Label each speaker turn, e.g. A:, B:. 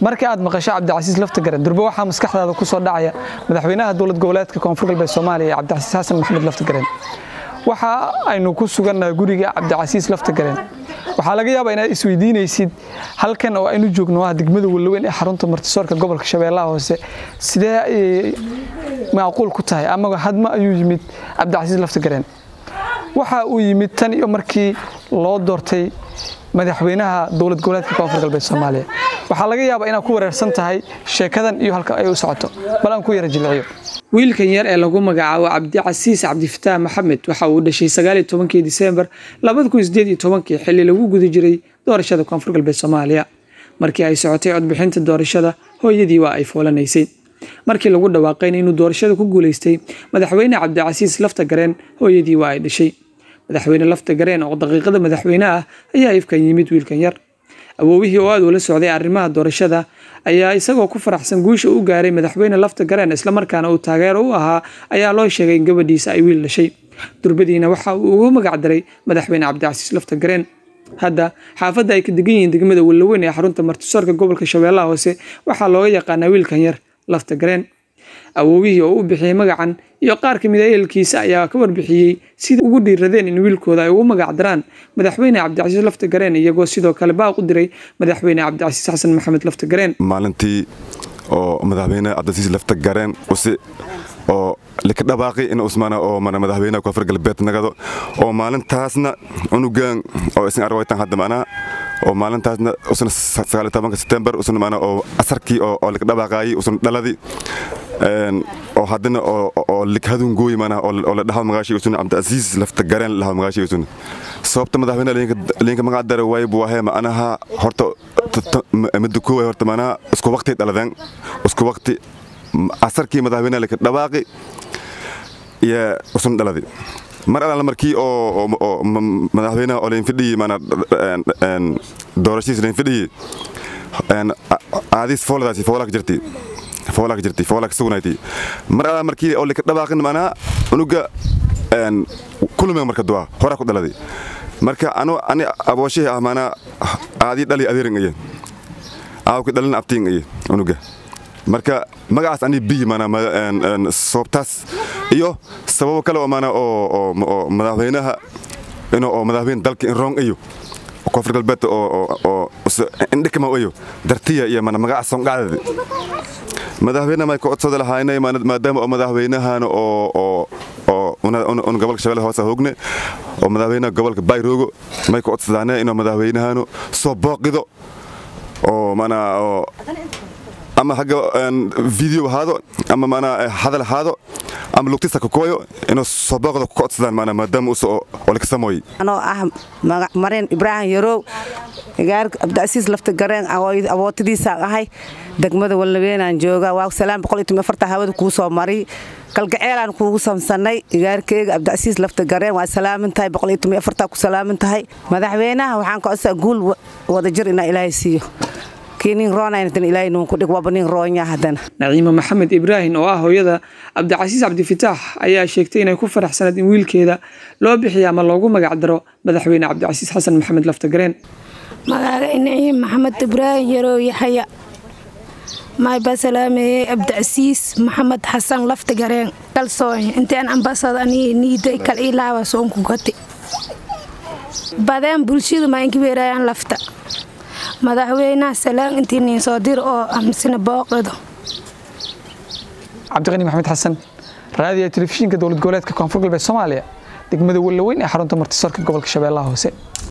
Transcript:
A: markii aad maqasho cabdicasiis laftagaren durbe waxaa maskaxdaada ku soo dhacaya madaxweynaha dowlad goboleedka koonfur galbeed soomaaliya cabdicasiis xasan maxamed laftagaren waxa aynu ku sugannahay guriga cabdicasiis laftagaren waxaa laga yaabaa inaad isweydiinaysid halkan oo aynu joogno ah degmada wallaweyn ee xarunta martisoorka gobolka shabeellaha hoose sidee ayay macquul ku tahay ama hadma ayuu yimid cabdicasiis laftagaren waxa uu yimid tan iyo markii loo doortay madaxweynaha dowlad goboleedka koonfur galbeed soomaaliya waxaa laga yaabaa inaad ku wareersan tahay sheekadan iyo halka ay u socoto bal aan ku yara jilciyo wiilkan yar ee lagu magacaabo cabdicasiis cabdifataax maxamed waxa uu dhashay sagaaliyo tobankii diseembar labada kun sideed iyo tobankii xilli lagu guda jiray doorashada koonfur galbeed soomaaliya markii ay socotay codbixinta doorashada hooyadii waa ay foolanaysay markii lagu dhawaaqayna inuu doorashada ku guulaystay madaxweyne cabdicasiis lafta gareen hooyadii waa ay dhashay madaxweyne lafta gareen oo daqiiqada madaxweyne ah ayaa ifkan yimid wiilkan yar awoowihii oo aad ula socday arrimaha doorashada ayaa isagoo ku faraxsan guusha u gaaray madaxweyne lafta gareen islamarkaana uu taageero u ahaa ayaa loo sheegay in gabadhiisa ay wiil dhashay durbadiina waxa uu ugu magacdaray madaxweyne cabdicasiis lafta gareen hadda xaafadda ay ka degan yihiin degmada wallaweyn ee xarunta martisoorka gobolka shabeellaha hoose waxaa looga yaqaanaa wiilkan yar lafta gareen awoowihii oo u bixiyey magacan iyo qaar ka mid a ehelkiisa ayaa ka warbixiyey sida ugu dhiiradeen in wiilkooda ay ugu magacdaraan madaxweyne cabdicasiis lafta gareen iyagoo sidoo kale baaq u diray madaxweyne cabdicasiis xasan maxamed lafta gareen
B: maalintii oo madaxweyne cabdicasiis lafta gareen usi oo lika dhabaaqi in usmana oo mana madaxweynaha koonfur galbeed nagado oo maalintaasna unugaan oo isin arwaytan hadda macnaha oo maalintaasna usna sagaal iyo tobanka setembar usna macnaha oo asarkii oo oo lika dhabaaqaayay usna dhaladi oo haddana oo likhadun gooy mana oo la dhaho magaashii usuna cabdicasiis lafta gareen la dhaho magaashii usuna sababta madaxweyne liinka magac dare waay buu ahay macnaha horta midda kooway horta macnaha isku waqti dhaladeen isku waqti asarkii madaxweyne lika dhawaaqi iyo usuna dhaladi mar alaala markii oo madaxweynaha oo lain fidhiyey mana doorashiis lain fidhiyey aadis fooladaasi foolaa ka jirtay foolaa ka jirtay foolaa ka sugnaaytay mar alaa markii oo lika dhawaaqin macnaha unuga kulumeen marka duwaa horaa ku dhaladay marka anu ani abooshihi ah macnaha aadii dhali adeerin aye aawki dhalin abtiin aye unuga marka magacaas ani biyi mana sababtaas iyo sababo kale oo mana oo madaxweynaha ino oo madaxweyne dalka in roong ayo koonfur galbeed oo indhikama ayo dartiya iyo mana magaca songacdadi madaxweyne may ka codsada lahaynay maadaama oo madaxweynahana oo un gobolka shabeelle hoose hoogne oo madaxweynaha gobolka bayroogo may ka codsadaane inuu madaxweynahanu soo booqido oo mana oo ama hagga video ahaado ama mana hadal ahaado ama lugtisa kakooyo inuu soo booqda ku codsadaan mana maadaama us oo laka samooyey
C: anoo ah mareen ibraahim yarow gaar cabdicasiis lafta gareen awootadiisaan ahay degmada wallabeenaan jooga waa salaan hawada kuu soo mari kalgaceelaan kuugu samsanay igaarkeyga cabdicasiis lafta gareen waa salaamin tahay ku salaamin tahay madaxweynaha waxaan ka codsaa guul wadajir inaa ilaahay siiyo
A: naciima maxamed ibraahim oo ah hooyada cabdicasiis cabdifitaax ayaa sheegtay inay ku faraxsanayd in wiilkeeda loo bixiya ama loogu magacdaro madaxweyne cabdicasiis xasan maxamed laftagareen
D: magaaga naciim maxamed ibraahim yarow yaxaya maybaa salaameeyey cabdicasiis maxamed xasan laftagareen kalsooy intaan ambasad anii niiday kal ilaaba soonku gati badeen bulshadu ma inkibeerayaan lafta madaxweynaha salaan intii niin soo dir oo amsina booqdo
A: cabdiqani maxamed xasan raadiya telefishinka dowlad goboleedka koonfur galbeed soomaaliya degmada wallaweyn ee xarunta martisoorka gobolka shabeellaha hoose